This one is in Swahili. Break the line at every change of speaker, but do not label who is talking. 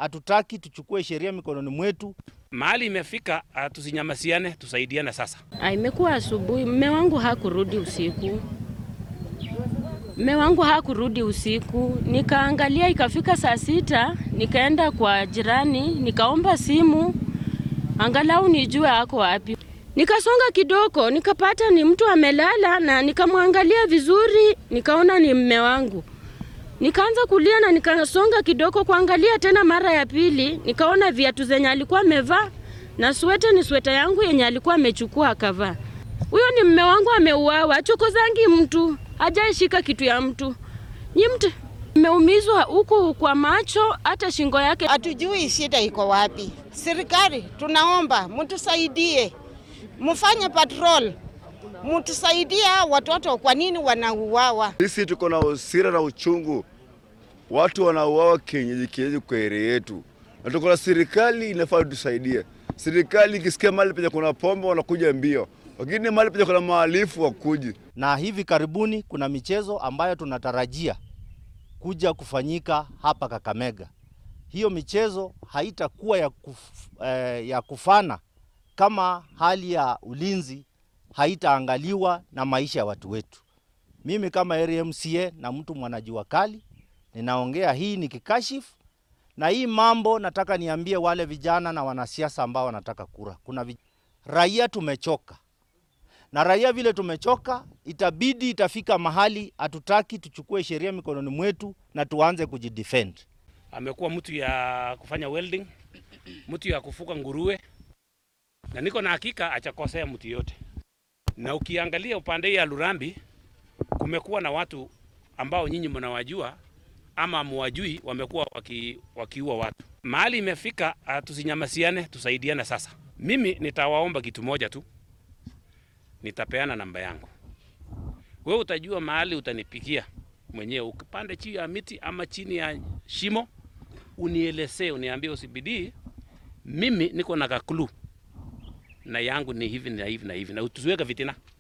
hatutaki tuchukue sheria mikononi mwetu.
Mahali imefika, uh, tusinyamasiane, tusaidiane sasa.
Ah, Imekuwa asubuhi, mme wangu hakurudi usiku, mme wangu hakurudi usiku. Nikaangalia ikafika saa sita, nikaenda kwa jirani nikaomba simu angalau nijue ako wapi. Nikasonga kidogo, nikapata ni mtu amelala, na nikamwangalia vizuri, nikaona ni mme wangu. Nikaanza kulia na nikasonga kidogo kuangalia tena mara ya pili, nikaona viatu zenye alikuwa amevaa na sweta ni sweta yangu yenye alikuwa amechukua akavaa. Huyo ni mme wangu ameuawa, achokozangi mtu, hajaishika kitu ya mtu. Nyi mtu mmeumizwa huku kwa macho, hata shingo yake.
Hatujui shida iko wapi. Serikali tunaomba mtusaidie, mfanye patrol, mtusaidie hao watoto. Kwa nini wanauawa?
Sisi tuko na hasira na uchungu, watu wanauawa kienyeji kienyeji kwa area yetu, na tuko na serikali inafaa tusaidie. Serikali ikisikia mahali penye kuna pombe wanakuja mbio, lakini mahali penye kuna mahalifu wakuji.
Na hivi karibuni kuna michezo ambayo tunatarajia kuja kufanyika hapa Kakamega. Hiyo michezo haitakuwa ya, kuf, eh, ya kufana kama hali ya ulinzi haitaangaliwa na maisha ya watu wetu. Mimi kama area MCA na mtu mwanajua kali ninaongea hii nikikashifu, na hii mambo nataka niambie wale vijana na wanasiasa ambao wanataka kura. Kuna vij... raia tumechoka, na raia vile tumechoka, itabidi itafika mahali hatutaki tuchukue sheria mikononi mwetu na tuanze kujidefend.
Amekuwa mtu ya kufanya welding, mtu ya kufuka nguruwe, na niko na hakika achakosea mtu yote. Na ukiangalia upande hii ya Lurambi, kumekuwa na watu ambao nyinyi mnawajua ama muwajui, wamekuwa waki, wakiua watu. Mahali imefika, uh, tusinyamasiane, tusaidiane sasa. Mimi nitawaomba kitu moja tu, nitapeana namba yangu. Wewe utajua mahali utanipigia mwenyewe, ukipande chini ya miti ama chini ya shimo, unielezee, uniambie usibidii, mimi niko na kakulu na yangu ni hivi na hivi na hivi, na tusiweke vitina.